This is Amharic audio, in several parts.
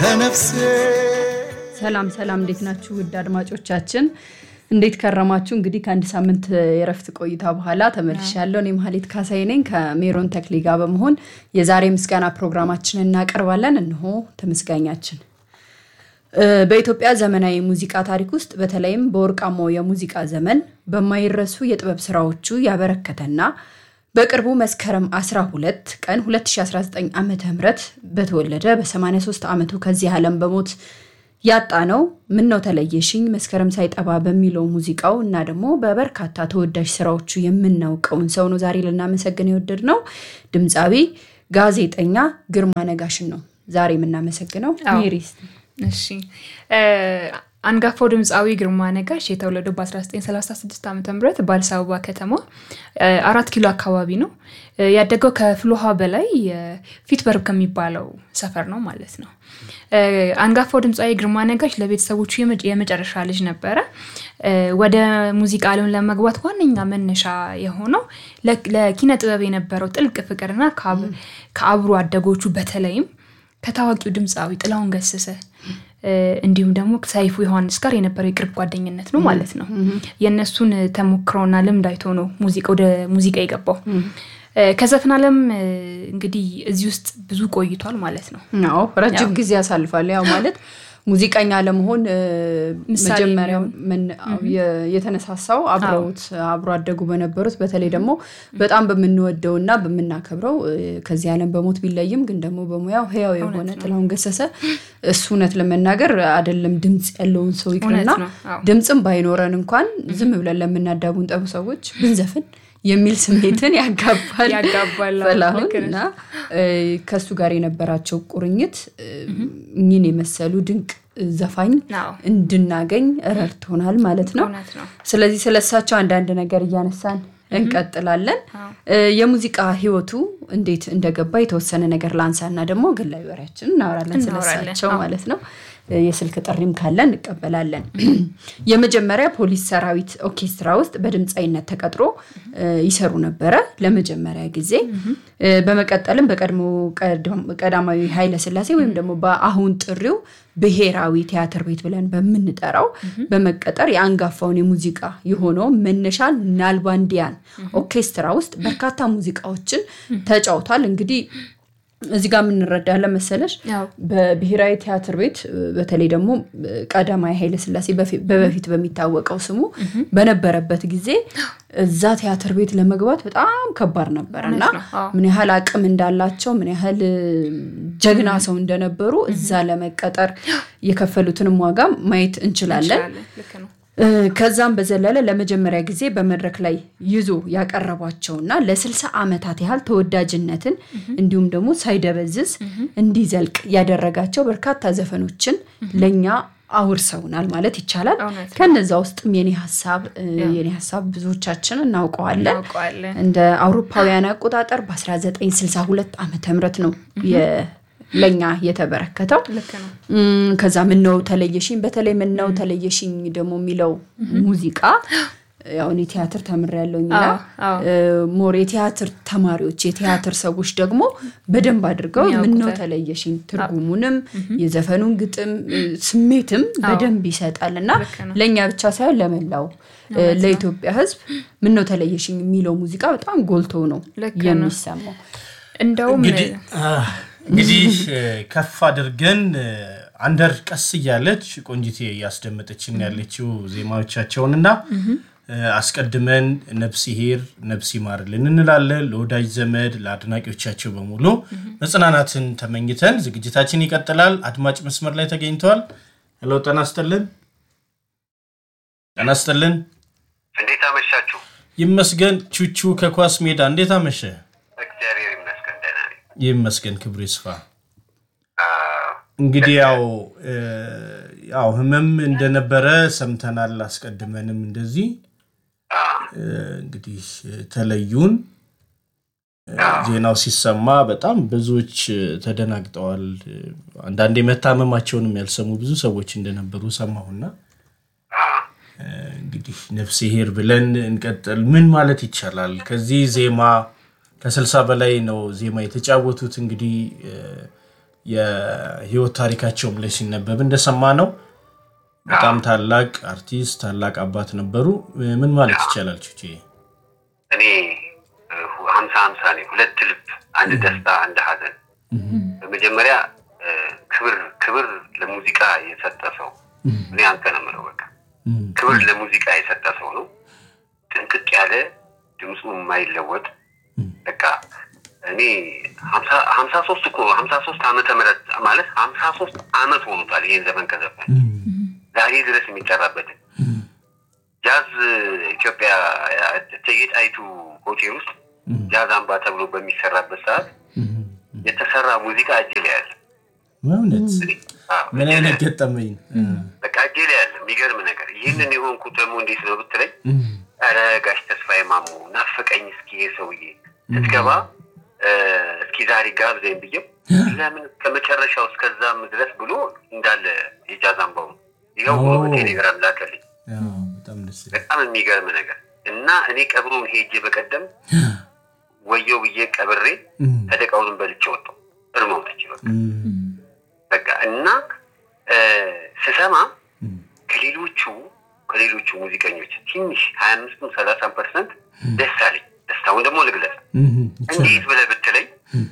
ለነፍሴ ሰላም ሰላም፣ እንዴት ናችሁ ውድ አድማጮቻችን? እንዴት ከረማችሁ? እንግዲህ ከአንድ ሳምንት የረፍት ቆይታ በኋላ ተመልሻለሁ። እኔ መሀሌት ካሳይ ነኝ ከሜሮን ተክሌ ጋር በመሆን የዛሬ ምስጋና ፕሮግራማችንን እናቀርባለን። እንሆ ተመስጋኛችን በኢትዮጵያ ዘመናዊ ሙዚቃ ታሪክ ውስጥ በተለይም በወርቃማው የሙዚቃ ዘመን በማይረሱ የጥበብ ስራዎቹ ያበረከተና በቅርቡ መስከረም 12 ቀን 2019 ዓ ም በተወለደ በ83 ዓመቱ ከዚህ ዓለም በሞት ያጣ ነው ምነው ተለየሽኝ መስከረም ሳይጠባ በሚለው ሙዚቃው እና ደግሞ በበርካታ ተወዳጅ ስራዎቹ የምናውቀውን ሰው ነው ዛሬ ልናመሰግን የወደድ ነው። ድምፃዊ ጋዜጠኛ ግርማ ነጋሽን ነው ዛሬ የምናመሰግነው። ሜሪስ እሺ አንጋፋው ድምፃዊ ግርማ ነጋሽ የተወለደው በ1936 ዓ ም በአዲስ አበባ ከተማ አራት ኪሎ አካባቢ ነው። ያደገው ከፍልውሃ በላይ ፊትበርግ ከሚባለው ሰፈር ነው ማለት ነው። አንጋፋው ድምፃዊ ግርማ ነጋሽ ለቤተሰቦቹ የመጨረሻ ልጅ ነበረ። ወደ ሙዚቃ ዓለም ለመግባት ዋነኛ መነሻ የሆነው ለኪነ ጥበብ የነበረው ጥልቅ ፍቅርና ከአብሮ አደጎቹ በተለይም ከታዋቂው ድምፃዊ ጥላሁን ገሰሰ እንዲሁም ደግሞ ሰይፉ ዮሐንስ ጋር የነበረው የቅርብ ጓደኝነት ነው ማለት ነው። የእነሱን ተሞክሮና ልምድ አይቶ ነው ወደ ሙዚቃ የገባው። ከዘፈን ዓለም እንግዲህ እዚህ ውስጥ ብዙ ቆይቷል ማለት ነው። አዎ ረጅም ጊዜ ያሳልፋል። ያው ማለት ሙዚቀኛ ለመሆን መጀመሪያ የተነሳሳው አብረውት አብሮ አደጉ በነበሩት በተለይ ደግሞ በጣም በምንወደው እና በምናከብረው ከዚህ ዓለም በሞት ቢለይም ግን ደግሞ በሙያው ህያው የሆነ ጥላሁን ገሰሰ እሱ እውነት ለመናገር አይደለም ድምፅ ያለውን ሰው ይቅርና ድምፅም ባይኖረን እንኳን ዝም ብለን ለምናዳቡን ጠቡ ሰዎች ብንዘፍን የሚል ስሜትን ያጋባል ጥላሁን እና ከእሱ ጋር የነበራቸው ቁርኝት እኚህን የመሰሉ ድንቅ ዘፋኝ እንድናገኝ ረድቶናል ማለት ነው። ስለዚህ ስለሳቸው አንዳንድ ነገር እያነሳን እንቀጥላለን። የሙዚቃ ህይወቱ እንዴት እንደገባ የተወሰነ ነገር ላንሳ እና ደግሞ ግላዊ ወሬያችን እናወራለን ስለሳቸው ማለት ነው። የስልክ ጥሪም ካለ እንቀበላለን። የመጀመሪያ ፖሊስ ሰራዊት ኦርኬስትራ ውስጥ በድምፃዊነት ተቀጥሮ ይሰሩ ነበረ ለመጀመሪያ ጊዜ። በመቀጠልም በቀድሞ ቀዳማዊ ኃይለ ሥላሴ ወይም ደግሞ በአሁን ጥሪው ብሔራዊ ቲያትር ቤት ብለን በምንጠራው በመቀጠር የአንጋፋውን የሙዚቃ የሆነው መነሻ ናልባንዲያን ኦርኬስትራ ውስጥ በርካታ ሙዚቃዎችን ተጫውቷል። እንግዲህ እዚህ ጋር የምንረዳለ መሰለሽ በብሔራዊ ቲያትር ቤት በተለይ ደግሞ ቀዳማዊ ኃይለ ሥላሴ በበፊት በሚታወቀው ስሙ በነበረበት ጊዜ እዛ ቲያትር ቤት ለመግባት በጣም ከባድ ነበር እና ምን ያህል አቅም እንዳላቸው ምን ያህል ጀግና ሰው እንደነበሩ እዛ ለመቀጠር የከፈሉትንም ዋጋ ማየት እንችላለን። ከዛም በዘለለ ለመጀመሪያ ጊዜ በመድረክ ላይ ይዞ ያቀረቧቸውና ለስልሳ ዓመታት ያህል ተወዳጅነትን እንዲሁም ደግሞ ሳይደበዝዝ እንዲዘልቅ ያደረጋቸው በርካታ ዘፈኖችን ለእኛ አውርሰውናል ማለት ይቻላል። ከነዛ ውስጥም የኔ ሀሳብ የኔ ሀሳብ ብዙዎቻችን እናውቀዋለን። እንደ አውሮፓውያን አቆጣጠር በ1962 ዓመተ ምህረት ነው ለኛ የተበረከተው። ከዛ ምነው ተለየሽኝ፣ በተለይ ምነው ተለየሽኝ ደግሞ የሚለው ሙዚቃ ያው እኔ ቲያትር ተምሬያለሁኝና ሞር የቲያትር ተማሪዎች የቲያትር ሰዎች ደግሞ በደንብ አድርገው ምነው ተለየሽኝ ትርጉሙንም የዘፈኑን ግጥም ስሜትም በደንብ ይሰጣል እና ለእኛ ብቻ ሳይሆን ለመላው ለኢትዮጵያ ሕዝብ ምነው ተለየሽኝ የሚለው ሙዚቃ በጣም ጎልቶ ነው የሚሰማው። እንደውም እንግዲህ ከፍ አድርገን አንደር ቀስ እያለች ቆንጂቴ እያስደመጠችን ያለችው ዜማዎቻቸውንና አስቀድመን ነፍስ ይሄር ነፍስ ይማርልን እንላለን። ለወዳጅ ዘመድ ለአድናቂዎቻቸው በሙሉ መጽናናትን ተመኝተን ዝግጅታችን ይቀጥላል። አድማጭ መስመር ላይ ተገኝተዋል። ሄሎ፣ ጤና ይስጥልን። ጤና ይስጥልን። እንዴት አመሻችሁ? ይመስገን። ቹቹ ከኳስ ሜዳ እንዴት አመሸ? እግዚአብሔር ይመስገን ደህና ነኝ። ይመስገን፣ ክብሩ ይስፋ። እንግዲህ ያው ያው ህመም እንደነበረ ሰምተናል። አስቀድመንም እንደዚህ እንግዲህ ተለዩን። ዜናው ሲሰማ በጣም ብዙዎች ተደናግጠዋል። አንዳንዴ መታመማቸውንም ያልሰሙ ብዙ ሰዎች እንደነበሩ ሰማሁና እንግዲህ ነፍስ ይሄር ብለን እንቀጥል። ምን ማለት ይቻላል? ከዚህ ዜማ ከስልሳ በላይ ነው ዜማ የተጫወቱት እንግዲህ የህይወት ታሪካቸውም ላይ ሲነበብ እንደሰማ ነው በጣም ታላቅ አርቲስት ታላቅ አባት ነበሩ። ምን ማለት ይቻላል ቹቼ? እኔ ሀምሳ ሀምሳ ነኝ። ሁለት ልብ፣ አንድ ደስታ፣ አንድ ሀዘን። በመጀመሪያ እ፣ ክብር ክብር ለሙዚቃ የሰጠ ሰው እኔ አንተ ነው የምለው። በቃ ክብር ለሙዚቃ የሰጠ ሰው ነው። ጥንቅቅ ያለ ድምፁ የማይለወጥ በቃ እኔ ሀምሳ ሀምሳ ሶስት እኮ ሀምሳ ሶስት ዓመተ ምህረት ማለት ሀምሳ ሶስት ዓመት ሆኖታል ይሄን ዘመን ከዘፈን ዛሬ ድረስ የሚጠራበትን ጃዝ ኢትዮጵያ እቴጌ ጣይቱ ሆቴል ውስጥ ጃዝ አምባ ተብሎ በሚሰራበት ሰዓት የተሰራ ሙዚቃ እጅ ላይ ያለ በእውነት አዎ፣ ምን አይነት ገጠመኝ በቃ እጄ ላይ ያለ የሚገርም ነገር። ይህንን የሆንኩት ደግሞ እንዴት ነው ብትለኝ፣ ኧረ ጋሽ ተስፋዬ ማሞ ናፈቀኝ እስኪ ይሄ ሰውዬ ስትገባ እ፣ እስኪ ዛሬ ጋብዘኝ ብዬው ለምን ከመጨረሻው እስከዛም ድረስ ብሎ እንዳለ የጃዝ አምባው ይኸው ብሎ ኦ። በቴሌግራም ላከልኝ። አዎ፣ በጣም ደስ ይላል። በጣም የሚገርም ነገር እና እኔ ቀብሩን ሄጄ በቀደም ወየው ብዬ ቀብሬ እም፣ ሰደቃውንም በልቼ ወጣሁ። እርማው ተችሏል። እም፣ በቃ እና እ፣ ስሰማ እም፣ ከሌሎቹ ከሌሎቹ ሙዚቀኞች ትንሽ ሀያ አምስትም ሰላሳ ፐርሰንት ደስ አለኝ። ደስታውን ደግሞ ልግለጽ። እም፣ እንዴት ይቻላል። ብለህ ብትለኝ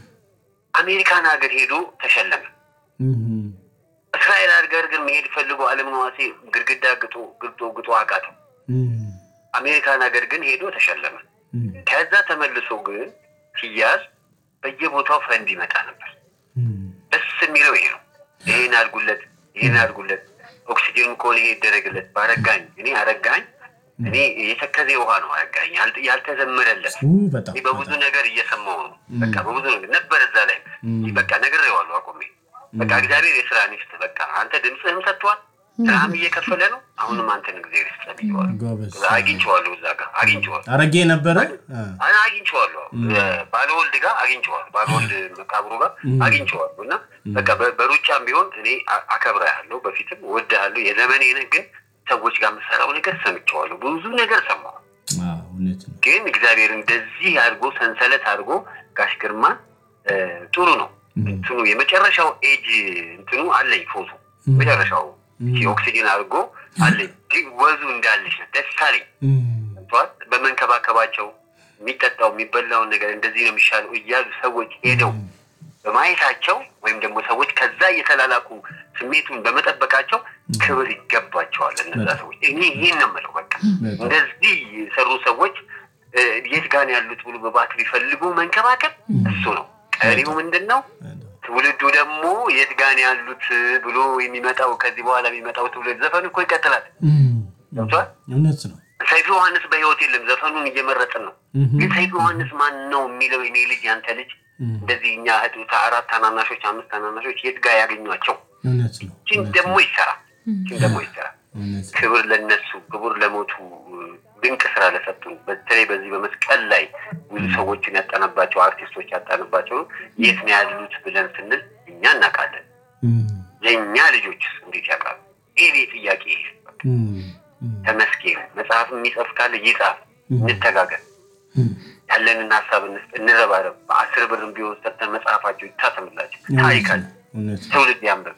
አሜሪካን ሀገር ሄዶ ተሸለመ። እም፣ እስራኤል ሀገር ግን መሄድ ፈልጎ አለም ነዋሴ ግድግዳ ግጦ ግጦ ግጦ አቃተው። እም፣ አሜሪካን ሀገር ግን ሄዶ ተሸለመ። እም፣ ከዛ ተመልሶ ግን ሲያዝ በየቦታው ፈንድ ይመጣ ነበር። እም፣ ደስ የሚለው ይሄ ነው። ይሄን አድርጉለት፣ ይሄን አድርጉለት፣ ኦክሲጅን ከሆነ ይሄ ይደረግለት። በአረጋኝ እኔ አረጋኝ እኔ የተከዜ ውሃ ነው አረጋኝ ያልተ- ያልተዘመረለት ኡ፣ በጣም እኔ በብዙ ነገር እየሰማው ነው። በቃ በብዙ ነገር ነበር እዛ ላይ በቃ ነግሬዋለሁ አቁሜ በቃ እግዚአብሔር የስራ ሚስት በቃ አንተ ድምፅህም ሰጥቷል፣ ስራህም እየከፈለ ነው። አሁንም አንተን እግዚአብሔር ይስጥህ ብዬዋለሁ። ጎበዝ አግኝቼዋለሁ፣ እዛ ጋር አግኝቼዋለሁ አረጌ ነበረ አ፣ አና አግኝቼዋለሁ ባለወልድ ጋር አግኝቼዋለሁ ባለወልድ መቃብሩ ጋር አግኝቼዋለሁ እና በቃ በ- በሩጫም ቢሆን እኔ አ- አከብርሃለሁ በፊትም እወድሃለሁ የዘመኔ ነህ ግን ሰዎች ጋር የምሰራው ነገር ሰምቼዋለሁ ብዙ ነገር ሰማሁ አ፣ እውነት ነው። ግን እግዚአብሔር እንደዚህ አድርጎ ሰንሰለት አድርጎ ጋሽ ግርማ እ፣ ጥሩ ነው እንትኑ የመጨረሻው ኤጅ እንትኑ አለኝ ፎቶ መጨረሻው ኦክሲጅን አድርጎ አለኝ ግን ወዙ እንዳለች ነው ደስ አለኝ እም፣ ገብቶሃል? በመንከባከባቸው የሚጠጣው የሚበላውን ነገር እንደዚህ ነው የሚሻለው እያሉ ሰዎች ሄደው በማየታቸው ወይም ደግሞ ሰዎች ከዛ እየተላላኩ ስሜቱን በመጠበቃቸው ክብር ይገባቸዋል እነዛ ሰዎች። እኔ ይህን ነው የምለው። በቃ በጣም። እንደዚህ የሰሩ ሰዎች እ፣ የት ጋር ነው ያሉት ብሎ በባትሪ ፈልጎ መንከባከብ እሱ ነው። ቀሪው ምንድን ነው? ትውልዱ ደግሞ የት ጋር ነው ያሉት ብሎ የሚመጣው ከዚህ በኋላ የሚመጣው ትውልድ ዘፈኑ እኮ ይቀጥላል። እም፣ ገብቶሃል? እውነት ነው። ሰይፉ ዮሐንስ በህይወት የለም። ዘፈኑን እየመረጥን ነው። እም፣ ግን ሰይፉ ዮሐንስ ማን ነው የሚለው የኔ ልጅ ያንተ ልጅ እንደዚህ እኛ እህት አራት ታናናሾች አምስት ታናናሾች የት ጋር ያገኟቸው? እውነት ነው። ችን ደግሞ ይሰራ ችን ደግሞ ይሰራ። እውነት ነው። ክብር ለነሱ ክብር ለሞቱ ድንቅ ስራ ለሰጡን በተለይ በዚህ በመስቀል ላይ ብዙ ሰዎችን ያጣነባቸው አርቲስቶች ያጣንባቸው የት ነው ያሉት ብለን ስንል እኛ እናውቃለን። እም፣ የእኛ ልጆችስ እንዴት ያውቃሉ? ይሄ ጥያቄ ይሄ በቃ እም፣ እም፣ ተመስገን። መጽሐፍ የሚጽፍ ካለ ይጻፍ፣ እንተጋገር እም፣ ያለንን ሀሳብ እንስጥ፣ እንረባረብ። በአስር ብርም ቢሆን ሰጥተን መጽሐፋቸው ይታተምላቸው፣ ታሪክ አለ፣ እውነት ነው። ትውልድ ያንብብ።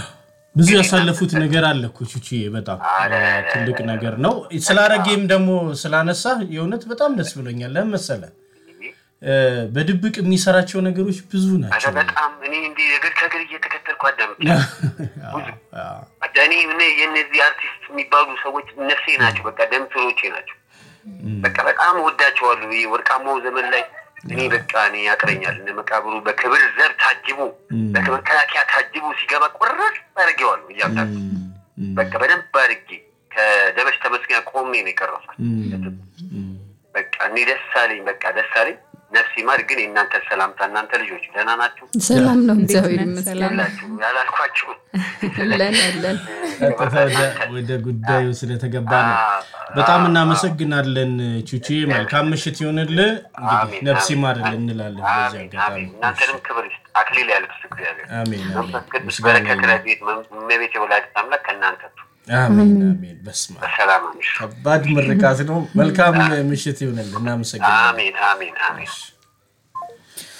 ብዙ ያሳለፉት ነገር አለ እኮ ቹቺ፣ በጣም አረ፣ ትልቅ ነገር ነው። ስላረጌም ደግሞ ስላነሳ የእውነት በጣም ደስ ብሎኛል። ለምን መሰለህ እ፣ በድብቅ የሚሰራቸው ነገሮች ብዙ አረ ናቸው። በጣም እኔ እንዲህ እግር ከእግር እየተከተልኩ አዳምጥ አዎ፣ አዎ። እኔ እኔ የእነዚህ አርቲስት የሚባሉ ሰዎች ነፍሴ ናቸው። በቃ ደም ስሮቼ ናቸው። በቃ በጣም ወዳቸዋለሁ። ይህ ወርቃማው ዘመን ላይ እኔ በቃ እኔ ያቅረኛል። እነ መቃብሩ በክብር ዘብ ታጅቦ በመከላከያ ታጅቦ ሲገባ ቁርጥ አድርጌዋለሁ። እያምታል እም፣ እም፣ በቃ በደንብ አድርጌ ከደበሽ ተመስገን ቆሜ ነው የቀረሷል። እም፣ እም። በቃ እኔ ደስ አለኝ። በቃ ደስ አለኝ። ነፍስ ይማር። ግን የእናንተ ሰላምታ እናንተ ልጆች ደህና ናችሁ ሰላም ነው፣ እንዴት እግዚአብሔር ነህ? ይመስገን። ሰላም ነው። ያላችሁ ያላልኳችሁ አለን አለን። ቀጥታ ወደ- ወደ ጉዳዩ ስለተገባ ነው። በጣም እናመሰግናለን ቹቺ። መልካም ምሽት ይሆንልህ። እንግዲህ አሜን፣ ነፍስ አሜን። ይማርልህ እንላለን በዚህ አሜን አጋጣሚ። አሜን። እናንተንም ክብር ይስጥ፣ አክሊል ያልብስ እግዚአብሔር። አሜን አሜን። መንፈስ ቅዱስ ምስጋና በረከት ይሁን። ረድኤት እመቤት የወላዲተ አምላክ ከእናንተ ትሁን። አሜን አሜን። በስመ አብ በሰላም አምሹ። ከባድ ምርቃት ነው። መልካም ምሽት ይሆንልህ። እናመሰግናለን። አሜን አሜን አሜን።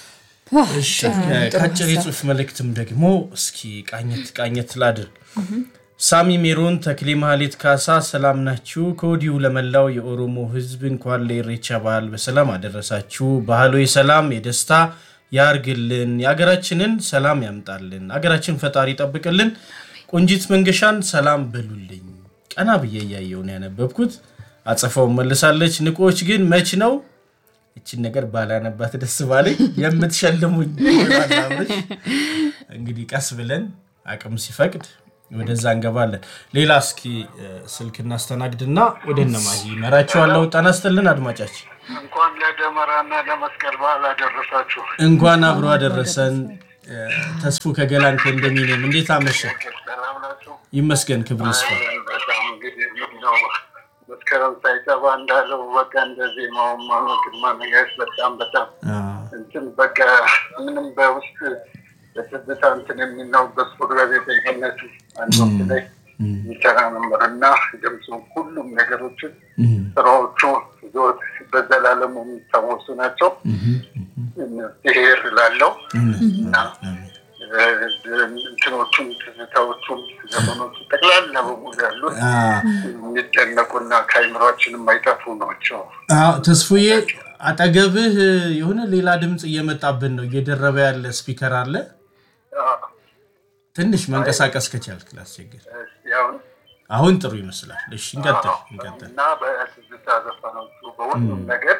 እሺ ከአጭር የጽሁፍ መልእክትም ደግሞ እስኪ ቃኘት ቃኘት ላድርግ። ሳሚ ሜሮን፣ ተክሌ ማህሌት ካሳ ሰላም ናችሁ? ከወዲሁ ለመላው የኦሮሞ ሕዝብ እንኳን ለኢሬቻ በዓል በሰላም አደረሳችሁ። ባህሉ የሰላም የደስታ ያርግልን፣ የሀገራችንን ሰላም ያምጣልን፣ ሀገራችን ፈጣሪ ይጠብቅልን። ቆንጂት መንገሻን ሰላም በሉልኝ። ቀና ብዬ እያየሁ ነው ያነበብኩት። አጸፋውን መልሳለች። ንቆች ግን መች ነው እችን ነገር ባላነባት ደስ ባለኝ የምትሸልሙኝ ይሆናል አብርሽ። እንግዲህ ቀስ ብለን አቅም ሲፈቅድ ወደዛ እንገባለን። ሌላ እስኪ እ፣ ስልክ እናስተናግድና ወደ እነማሂ ይመራቸዋለሁ። ጤና ይስጥልን አድማጫችን፣ እንኳን ለደመራና ለመስቀል በዓል አደረሳችሁ። እንኳን አብሮ አደረሰን። እ፣ ተስፉ ከገላን ኮንዶሚኒየም እንዴት አመሸ? ሰላም ናችሁ? ይመስገን ክብር ይስፋ። በጣም እንግዲህ ምንድነው መስከረም ሳይጠባ እንዳለው በቃ እንደዚህ ግርማ ነጋሽ በጣም በጣም አ፣ እንትን በቃ ምንም በውስጥ በትዝታ እንትን የሚናው በስፖርት ጋዜጠኝነት አንድ ወቅት ላይ ይሰራ ነበር እና ድምፁ ሁሉም ነገሮችን ስራዎቹ ዞት በዘላለሙ የሚታወሱ ናቸው። ብሄር ላለው እና እንትኖቹን ትዝታዎቹን ዘመኖቹ ጠቅላላ በሙሉ ያሉት አ፣ የሚደነቁና ከአይምሯችን የማይጠፉ ናቸው። አ፣ ተስፉዬ አጠገብህ የሆነ ሌላ ድምፅ እየመጣብን ነው። እየደረበ ያለ ስፒከር አለ። ትንሽ መንቀሳቀስ ከቻልክ ላስቸግር። እስኪ አሁን አሁን ጥሩ ይመስላል። እሺ እንቀጥል እንቀጥል። እና በትዝታ ዘፈኖቹ በሁሉም ነገር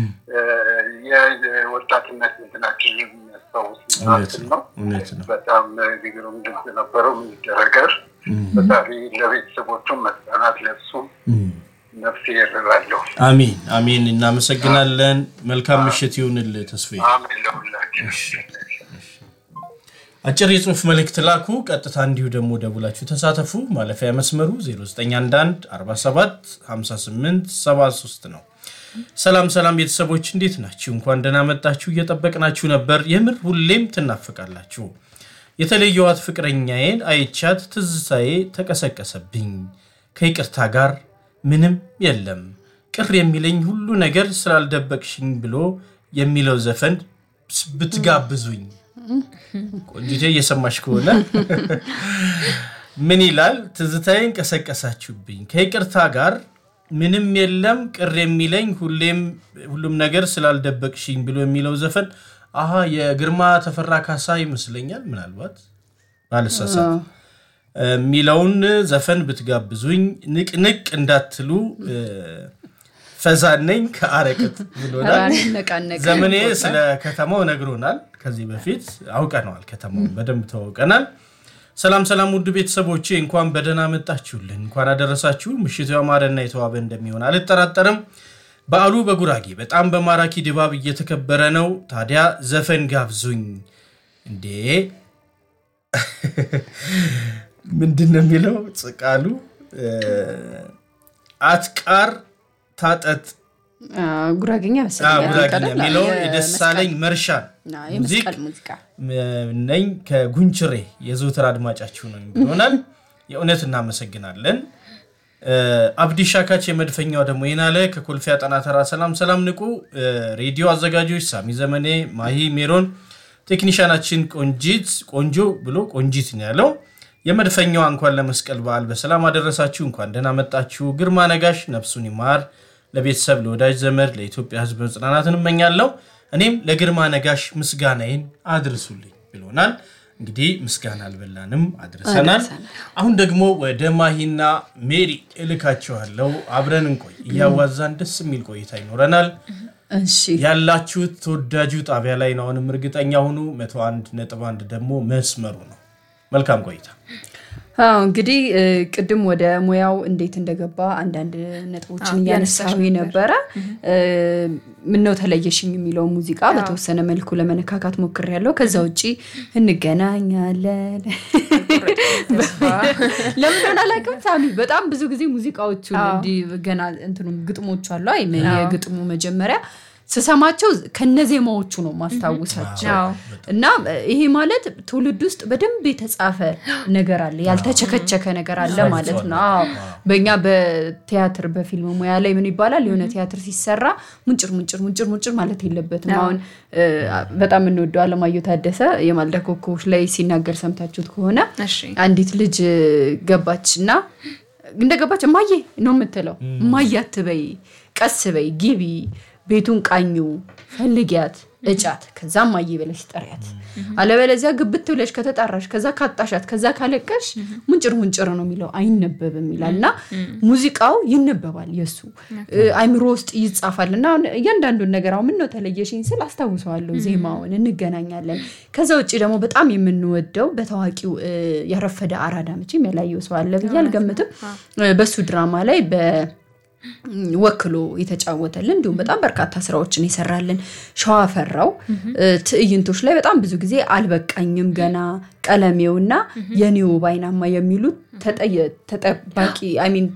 የወጣትነት እንትናችን የሚያስታውስ እውነት እንትን ነው ነው። እውነት ነው። በጣም ግሩም ድምፅ ነበረው። የሚደረገር ፈጣሪ ለቤተሰቦቹም መጽናናት ለሱም ነፍስ ይርላለሁ። አሚን አሚን። እናመሰግናለን። መልካም ምሽት ይሁንልህ ተስፋዬ። አሜን ለሁላችን። አጭር የጽሁፍ መልእክት ላኩ። ቀጥታ እንዲሁ ደግሞ ደውላችሁ ተሳተፉ። ማለፊያ መስመሩ 0911 47 58 73 ነው። ሰላም ሰላም ቤተሰቦች እንዴት ናችሁ? እንኳን ደህና መጣችሁ። እየጠበቅናችሁ ነበር። የምር ሁሌም ትናፍቃላችሁ። የተለየዋት ፍቅረኛዬን አይቻት ትዝታዬ ተቀሰቀሰብኝ። ከይቅርታ ጋር ምንም የለም ቅር የሚለኝ ሁሉ ነገር ስላልደበቅሽኝ ብሎ የሚለው ዘፈን ብትጋብዙኝ ቆንጂቴ እየሰማሽ ከሆነ ምን ይላል? ትዝታዬን ቀሰቀሳችሁብኝ። ከይቅርታ ጋር ምንም የለም ቅር የሚለኝ ሁሌም ሁሉም ነገር ስላልደበቅሽኝ ብሎ የሚለው ዘፈን አሀ የግርማ ተፈራ ካሳ ይመስለኛል። ምናልባት ባልሳሳት የሚለውን ዘፈን ብትጋብዙኝ ንቅንቅ እንዳትሉ ፈዛነኝ ከአረቅት ብሎናል። ነቃነቀ ዘመኔ ስለ ከተማው ነግሮናል። ከዚህ በፊት አውቀነዋል። ከተማውን በደንብ ተዋውቀናል። ሰላም ሰላም፣ ውድ ቤተሰቦቼ እንኳን በደህና መጣችሁልን፣ እንኳን አደረሳችሁ። ምሽቱ ያማረና የተዋበ እንደሚሆን አልጠራጠርም። በዓሉ በጉራጌ በጣም በማራኪ ድባብ እየተከበረ ነው። ታዲያ ዘፈን ጋብዙኝ። እንዴ ምንድን ነው የሚለው ጽቃሉ አትቃር ታጠጥ ጉራጌኛ አዎ፣ መሰለኝ ጉራጌኛ አይደል? የሚለው የመስቀል- የደሳለኝ መርሻን አዎ፣ ሙዚቅ የመስቀል ሙዚቃ ነኝ ከጉንችሬ የዘውትር አድማጫችሁ ነው ብሎናል። የእውነት እናመሰግናለን። አብዲ ሻካች የመድፈኛው ደግሞ ይናለ ከኮልፌ አጠና ተራ ሰላም ሰላም ንቁ ሬዲዮ አዘጋጆች ሳሚ ዘመኔ፣ ማሂ ሜሮን፣ ቴክኒሻናችን ቆንጂት ቆንጆ ብሎ ቆንጂት ነው ያለው። የመድፈኛዋ እንኳን ለመስቀል በዓል በሰላም አደረሳችሁ፣ እንኳን ደህና መጣችሁ። ግርማ ነጋሽ ነፍሱን ይማር። ለቤተሰብ ለወዳጅ ዘመድ ለኢትዮጵያ ሕዝብ መጽናናትን እመኛለሁ። እኔም ለግርማ ነጋሽ ምስጋናዬን አድርሱልኝ ብሎናል። እንግዲህ ምስጋና አልበላንም፣ አድርሰናል። አሁን ደግሞ ወደ ማሂና ሜሪ እልካችኋለሁ። አብረን እንቆይ፣ እያዋዛን ደስ የሚል ቆይታ ይኖረናል። እሺ ያላችሁት ተወዳጁ ጣቢያ ላይ ነው። አሁንም እርግጠኛ ሁኑ። መቶ አንድ ነጥብ አንድ ደግሞ መስመሩ ነው። መልካም ቆይታ። አዎ እንግዲህ እ፣ ቅድም ወደ ሙያው እንዴት እንደገባ አንዳንድ ነጥቦችን አዎ፣ እያነሳዊ እያነሳሽ ነበረ። እ፣ ምነው ተለየሽኝ የሚለው ሙዚቃ በተወሰነ መልኩ ለመነካካት ሞክሬያለሁ። ከዛ ውጭ እንገናኛለን ለምን እንደሆነ አላውቅም። ሳሚ በጣም ብዙ ጊዜ ሙዚቃዎቹን አዎ። እንዲህ ገና እንትኑ ግጥሞቹ አሉ አይ የግጥሙ መጀመሪያ ስሰማቸው ከነዜማዎቹ ነው ማስታውሳቸው አዎ። እና ይሄ ማለት ትውልድ ውስጥ በደንብ የተጻፈ ነገር አለ፣ ያልተቸከቸከ ነገር አለ ማለት ነው። አዎ በእኛ በቲያትር በፊልም ሙያ ላይ ምን ይባላል? የሆነ ቲያትር ሲሰራ ሙንጭር ሙንጭር ሙንጭር ሙንጭር ማለት የለበትም። አሁን እ፣ በጣም የምንወደው አለማየሁ ታደሰ የማልዳ ኮከቦች ላይ ሲናገር ሰምታችሁት ከሆነ እሺ አንዲት ልጅ ገባች እና እንደገባች እማዬ ነው የምትለው። እማዬ አትበይ፣ ቀስ በይ፣ ግቢ፣ ቤቱን ቃኙ፣ ፈልጊያት፣ እጫት፣ ከዛ እማዬ ብለሽ ጠሪያት። አለበለዚያ ግብት ብለሽ ከተጣራሽ፣ ከዛ ካጣሻት፣ ከዛ ካለቀሽ ሙንጭር ሙንጭር ነው የሚለው አይነበብም ይላል እና ሙዚቃው ይነበባል የሱ አይምሮ ውስጥ ይጻፋል እና አሁን እያንዳንዱን ነገር አሁን ምነው ተለየሽኝ ስል አስታውሰዋለሁ ዜማውን እንገናኛለን። ከዛ ውጭ ደግሞ በጣም የምንወደው በታዋቂው እ፣ ያረፈደ አራዳ መቼም ያላየው ሰው አለ ብዬ አልገምትም። እ፣ በሱ ድራማ ላይ በ ወክሎ የተጫወተልን እንዲሁም በጣም በርካታ ስራዎችን የሰራልን ሸዋፈራው እ፣ ትዕይንቶች ላይ በጣም ብዙ ጊዜ አልበቃኝም ገና ቀለሜውና የኔው ባይናማ የሚሉት ተጠየ- ተጠባቂ አይሚን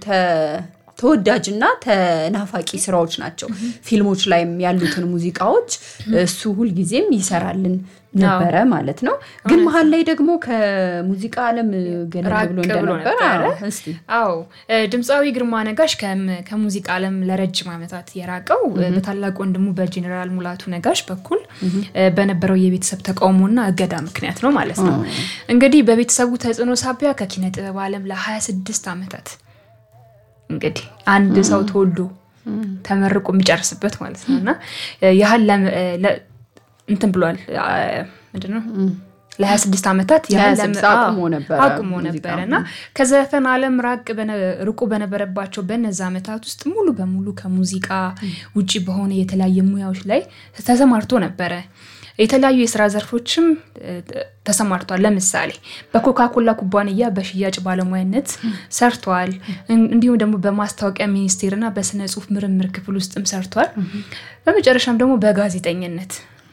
ተወዳጅና ተናፋቂ ስራዎች ናቸው። ፊልሞች ላይም ያሉትን ሙዚቃዎች እሱ ሁልጊዜም ይሰራልን ነበረ ማለት ነው። ግን መሀል ላይ ደግሞ ከሙዚቃ ዓለም ገለል ራቅ ብሎ ብሎ እንደነበረ ነበረ። አዎ፣ እስቲ አዎ እ፣ ድምፃዊ ግርማ ነጋሽ ከም- ከሙዚቃ ዓለም ለረጅም ዓመታት የራቀው እ፣ በታላቅ ወንድሙ በጄኔራል ሙላቱ ነጋሽ በኩል እ፣ በነበረው የቤተሰብ ተቃውሞና እገዳ ምክንያት ነው ማለት ነው። እንግዲህ በቤተሰቡ ተጽዕኖ ሳቢያ ከኪነ ጥበብ ዓለም ለ26 ዓመታት እንግዲህ አንድ ሰው ተወልዶ ተመርቆ የሚጨርስበት ማለት ነው እና እ፣ ያህል ለም- እ፣ ለ- እንትን ብሏል አ፣ ምንድነው ለ26 ዓመታት ያህል ለም- 26 አቁሞ አዎ፣ ነበረ አቁሞ ሙዚቃ። ነበረ እና ከዘፈን ዓለም ራቅ በነ- ርቆ በነበረባቸው በነዛ ዓመታት ውስጥ ሙሉ በሙሉ ከሙዚቃ ውጭ በሆነ የተለያየ ሙያዎች ላይ ተሰማርቶ ነበረ። የተለያዩ የስራ ዘርፎችም እ፣ ተሰማርቷል። ለምሳሌ በኮካኮላ ኩባንያ በሽያጭ ባለሙያነት ሰርቷል። እን- እንዲሁም ደግሞ በማስታወቂያ ሚኒስቴር እና በስነ ጽሁፍ ምርምር ክፍል ውስጥም ሰርቷል። በመጨረሻም ደግሞ በጋዜጠኝነት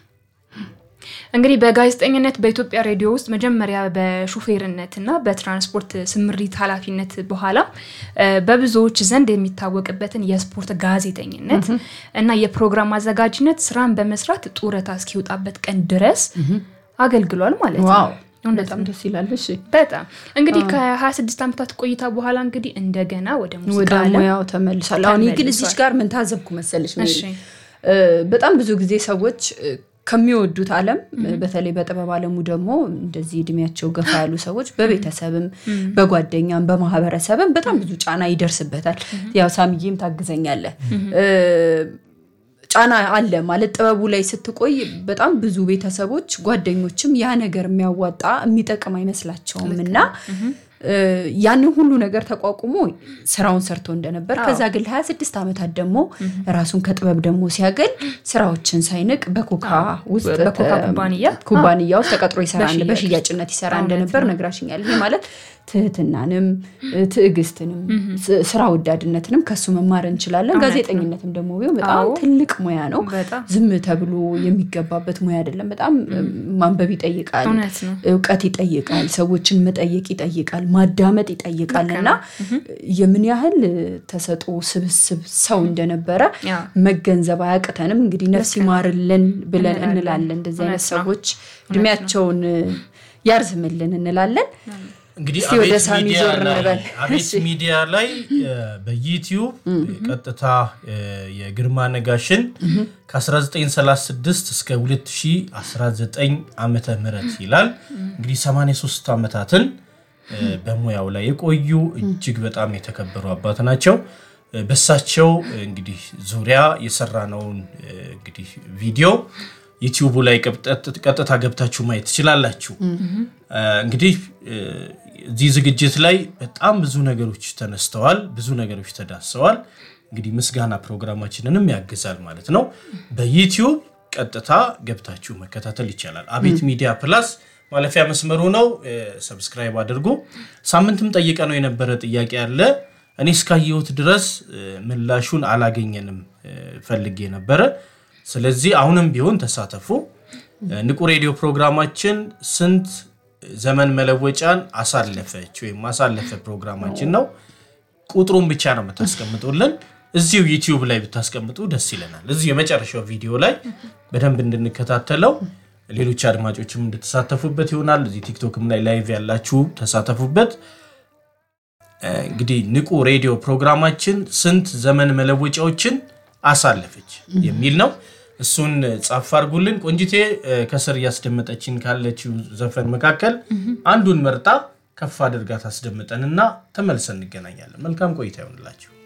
እንግዲህ በጋዜጠኝነት በኢትዮጵያ ሬዲዮ ውስጥ መጀመሪያ በሹፌርነት እና በትራንስፖርት ስምሪት ኃላፊነት በኋላ እ፣ በብዙዎች ዘንድ የሚታወቅበትን የስፖርት ጋዜጠኝነት እና የፕሮግራም አዘጋጅነት ስራን በመስራት ጡረታ እስኪወጣበት ቀን ድረስ አገልግሏል ማለት ነው። ዋው እውነት በጣም ነው። ደስ ይላል። እሺ በጣም እንግዲህ ከ26 ዓመታት ቆይታ በኋላ እንግዲህ እንደገና ወደ ሙዚቃ ወደ ዓለም ሙያው ተመልሷል። አሁን ይህ ግን ተመልሷል። እዚች ጋር ምን ታዘብኩ መሰለሽ ሜሪ? እሺ። እ፣ በጣም ብዙ ጊዜ ሰዎች እ፣ ከሚወዱት ዓለም በተለይ በጥበብ ዓለሙ ደግሞ እንደዚህ እድሜያቸው ገፋ ያሉ ሰዎች በቤተሰብም በጓደኛም በማህበረሰብም በጣም ብዙ ጫና ይደርስበታል። ያው ሳሚዬም ታግዘኛለህ እ፣ ጫና አለ ማለት ጥበቡ ላይ ስትቆይ በጣም ብዙ ቤተሰቦች ጓደኞችም ያ ነገር የሚያዋጣ የሚጠቅም አይመስላቸውም እና እ፣ ያንን ሁሉ ነገር ተቋቁሞ ስራውን ሰርቶ እንደነበር ከዛ ግን ለ26 ዓመታት ደግሞ ራሱን ከጥበብ ደግሞ ሲያገል ስራዎችን ሳይንቅ በኮካ ውስጥ በኮካ ተ- ኩባንያ ኩባንያ ውስጥ ተቀጥሮ ይሰራ እንደ- በሽያጭ በሽያጭነት ይሰራ እውነት እንደነበር ነው። ነግራሽኛል። ይሄ ማለት ትህትናንም እ፣ ትዕግስትንም ስ- ስራ ወዳድነትንም ከሱ መማር እንችላለን። እውነት ነው። ጋዜጠኝነትም ደግሞ ቢሆን በጣም አዎ። ትልቅ ሙያ ነው። በጣም ዝም ተብሎ የሚገባበት ሙያ አይደለም። በጣም እ፣ ማንበብ ይጠይቃል፣ እውነት ነው። እውቀት ይጠይቃል፣ ሰዎችን መጠየቅ ይጠይቃል፣ ማዳመጥ ይጠይቃል እና የምን ያህል ተሰጦ ስብስብ ሰው እንደነበረ ያው መገንዘብ አያቅተንም። እንግዲህ ነፍስ ይማርልን ብለን እንላለን። እንላለን። እንደዚህ አይነት እውነት ነው። ሰዎች እድሜያቸውን ያርዝምልን እንላለን። እንግዲህ እስቲ ወደ አቤት ሳሚ ሚዲያ ዞር ላይ- እንበል። አቤት እሺ። ሚዲያ ላይ እ፣ በዩቲዩብ ቀጥታ እ፣ የግርማ ነጋሽን ከ1936 እስከ 2019 ዓመተ ምህረት ይላል እንግዲህ 83 ዓመታትን እ፣ በሙያው ላይ የቆዩ እጅግ በጣም የተከበሩ አባት ናቸው። እ፣ በሳቸው እ፣ እንግዲህ ዙሪያ የሰራነውን እ፣ እንግዲህ ቪዲዮ ዩቲዩቡ ላይ ቀጥታ- ቀጥታ ገብታችሁ ማየት ትችላላችሁ። እ፣ እንግዲህ እ፣ እዚህ ዝግጅት ላይ በጣም ብዙ ነገሮች ተነስተዋል፣ ብዙ ነገሮች ተዳሰዋል። እንግዲህ ምስጋና ፕሮግራማችንንም ያግዛል ማለት ነው። በዩቲዩብ ቀጥታ ገብታችሁ መከታተል ይቻላል። አቤት ሚዲያ ፕላስ ማለፊያ መስመሩ ነው። እ፣ ሰብስክራይብ አድርጉ። ሳምንትም ጠይቀ ነው የነበረ ጥያቄ አለ። እኔ እስካየሁት ድረስ እ፣ ምላሹን አላገኘንም እ፣ ፈልጌ ነበረ። ስለዚህ አሁንም ቢሆን ተሳተፉ። እ፣ ንቁ ሬዲዮ ፕሮግራማችን ስንት ዘመን መለወጫን አሳለፈች ወይም ማሳለፈ ፕሮግራማችን ነው። ቁጥሩን ብቻ ነው የምታስቀምጡልን። እዚሁ ዩቲዩብ ላይ ብታስቀምጡ ደስ ይለናል። እዚሁ የመጨረሻው ቪዲዮ ላይ በደንብ እንድንከታተለው ሌሎች አድማጮችም እንድትሳተፉበት ይሆናል። እዚህ ቲክቶክም ላይ ላይቭ ያላችሁ ተሳተፉበት። እንግዲህ ንቁ ሬዲዮ ፕሮግራማችን ስንት ዘመን መለወጫዎችን አሳለፈች የሚል ነው። እሱን ጻፍ አድርጉልን። ቆንጂቴ ከስር እያስደመጠችን ካለችው ዘፈን መካከል አንዱን መርጣ ከፍ አድርጋ ታስደምጠንና ተመልሰን እንገናኛለን። መልካም ቆይታ ይሆንላችሁ።